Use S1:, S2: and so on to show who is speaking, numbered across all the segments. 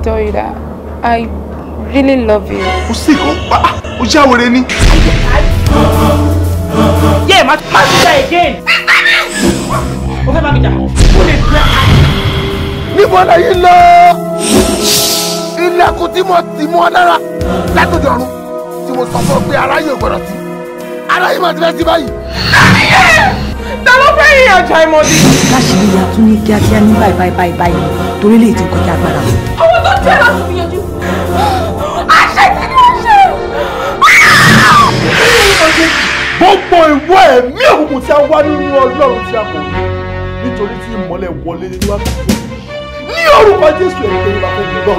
S1: tell you that I really love you.
S2: kò sí kan pa ó já wèrè ni.
S3: yé má má ti jà again. o fẹ́ bá mi jà. o lè gbẹ.
S2: níbo lẹ́yìn lọ ilẹ̀kùn tí mo tì mọ́ lára látòdì ọ̀run tí mo sọ fún ọ pé aráyé ò gbọdọ̀ sí aráyé máa ti fẹ́ sí báyìí.
S3: ta ló fẹ́ yín ọjà ìmọ̀dí.
S4: láṣìírí ya tún ní kíákíá ní báyìí báyìí báyìí báyìí torí lè ti kọjá agbára mi.
S3: owó tó jẹ́ láti gbìyànjú. àṣẹ ti ní àṣẹ.
S2: gbogbo ìwọ ẹ̀mí òkùnkùn tí a wá nínú ọlọ́run tí a kò rí nítorí tí ìmọ́lẹ̀ wọlé nínú àkókò ní orúkọ jésù ẹ̀mí tó ń bá fẹ́ gbọ́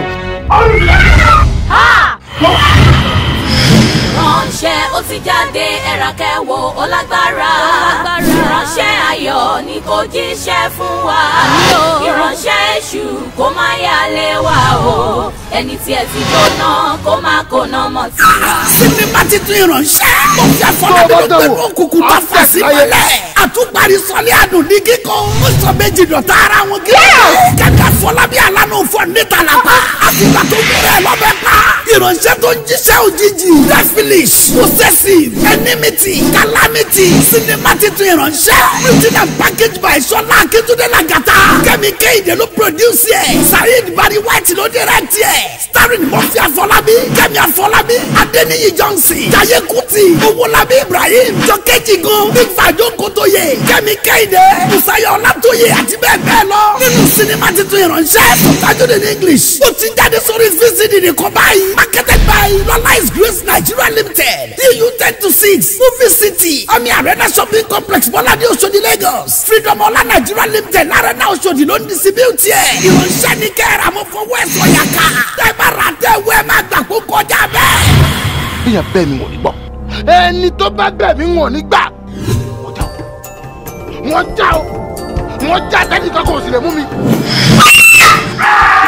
S5: ránṣẹ́ ó ti jáde ẹ̀rà kẹwò ó lágbára ìránṣẹ́ ayọ̀ ni kò jíṣẹ́ fún wa ìránṣẹ́ èṣù kó má yà lé wa o ẹni tí ẹ ti jóná kó má kóná mọ́ tiwa.
S6: sinimá titun ìránṣẹ́ mo fi àfọlábí ló gbé òkùnkùn tó fà sí mọ́lẹ̀ àtúparí sọlé àdùn ní kíkọ́ ó sọ méjì dọ̀tà ara wọn kí kàkà fọlábí alánú fọ níta làpá àfìgbà tó múra ẹ lọ́bẹ̀ pa ìránṣẹ́ tó ń jíṣẹ́ òjijì devilish possessive enmity calamity sinimá titun ìránṣẹ́ written and packaged by sọlá akíntúndé làgàtà kẹ́mi kéde ló produce ẹ̀ saheed bari white ló direct ẹ̀ starring murphy afọlábí kẹ́mi afọlábí adéníyí johnson jaiye kuti owólabí ibrahim jọkẹ́jì gan big fajo kotoye kẹ́mi kéde musayo ọlátòye àti bẹ́ẹ̀ bẹ́ẹ̀ lọ nínú sinimá titun ìránṣẹ́ subtitled in english ó ti jáde sórí vcd nìkan báyìí marketed by lọ́lá is grace nigeria limited eu ten to six movie city omi arena shopping complex bọ́ládé oṣodi lagos freedom ọlá nigeria limited larena oṣodi ló ń distribute ẹ̀ ìránṣẹ́ ní kẹ́ra mo fọwọ́ ẹ̀ sọ yàká tẹ́ bá ra tẹ́ wẹ́ má gbà kó kọjá bẹ́ẹ̀.
S2: bíyàn bẹ́ẹ̀ mi wọ̀n ní gbọ́ ẹni tó bá bẹ́ẹ̀ mi wọ̀n ní gbà wọ́n já o wọ́n já o wọ́n já tẹ́nìkan kò sì lè mú mi.